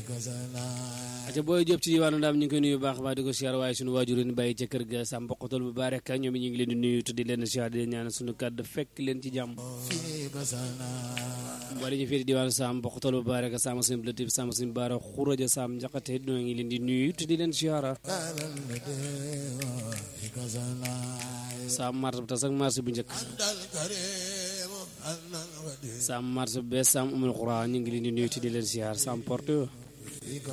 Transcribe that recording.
aca booy jóob ci diwaanu ndaam ñu ngi koy nuyu baax baax di ko siyaar waaye suñu waajur yi bàyyi ca kër ga sa mboqatal bu baax rek ñoom ñu ngi leen di nuyu te di leen siyaar di leen ñaan suñu kàddu fekk leen ci jàmm boo dañu féeti diwaanu saam mboqatal bu baax rek sama suñu latif sama suñu baara xuraja saam njaxate ñoo ngi leen di nuyu te di leen siyaara saam marché bu tas ak marché bu njëkk saam marché bu bees saam umul xuraa ñu ngi leen di nuyu te di leen siyaar saam porte